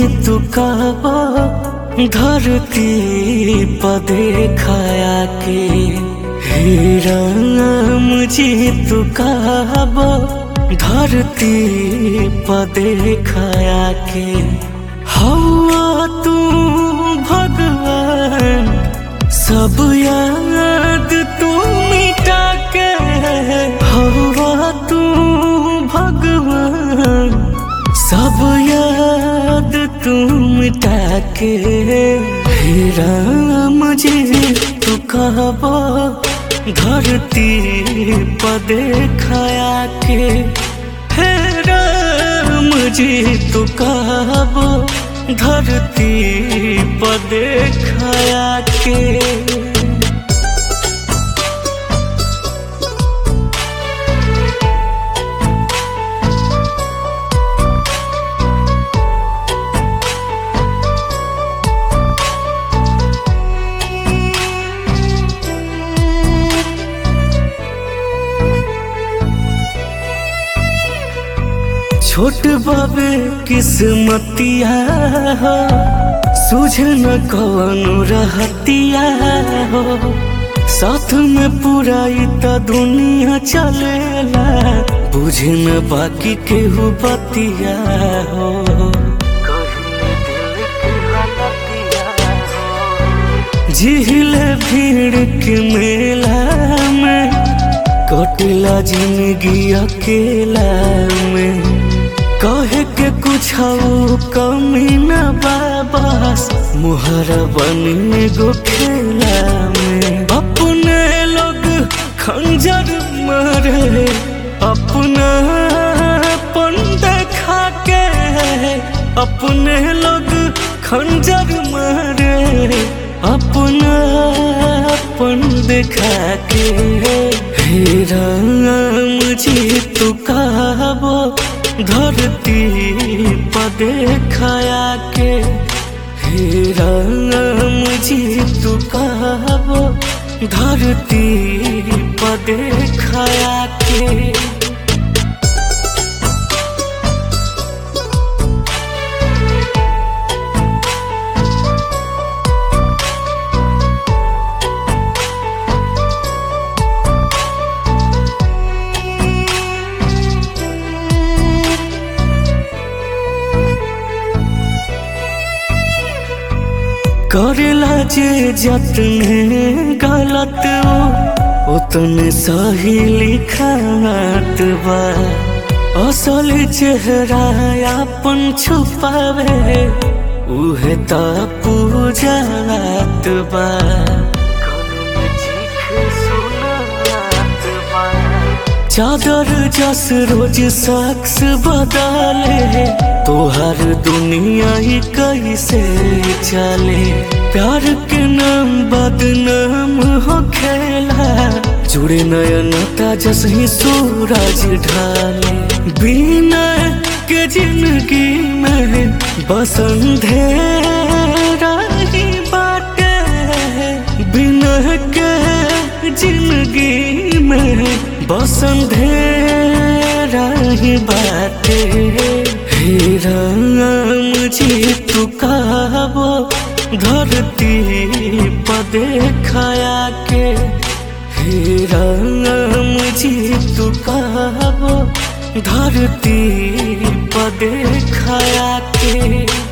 तू कहबो धरती पर देखाया के हे राम जी तू कहबो धरती पर देखाया के हवा तू भगवान सब याद तू मिटा के हवा तू भगवान सब याद तू मिटा के हे राम जी तू कहबो धरती पर देखाया के हे राम जी तू कहबो धरती पर देखाया के छोट बाबे किस्मतिया हो सूझ न कौन रहतिया हो साथ में पूरा त दुनिया चलेला बुझ न बाकी केहू बतिया हो झील भीड़ के मेला में कटिला जिंदगी अकेला में कहे के कुछ कमी न बाबस मुहर बने गो खेला में अपने लोग खंजर मारे अपना पन देखा के अपने लोग खंजर मारे अपना पन देखा के हे राम जी तू कहबो धरती पर देखाया के हे राम जी तू कहबो धरती पर देखाया के करेला जे जतने गलत वो उतने सही लिखात बा असल चेहरा अपन छुपावे उहे त पूजात बा चादर जस रोज शख्स बदले तोहर दुनिया ही कैसे चले प्यार के नाम बदनाम हो खेला जुड़े नयनता जस ही सूरज ढाले बिना के जिंदगी में बसंधेरा ही बाटे बिना के जिंदगी में बसंधेरा ही बाटे हे राम जी तू कहबो धरती पर देखाया के हे राम जी तू कहबो धरती पर देखाया के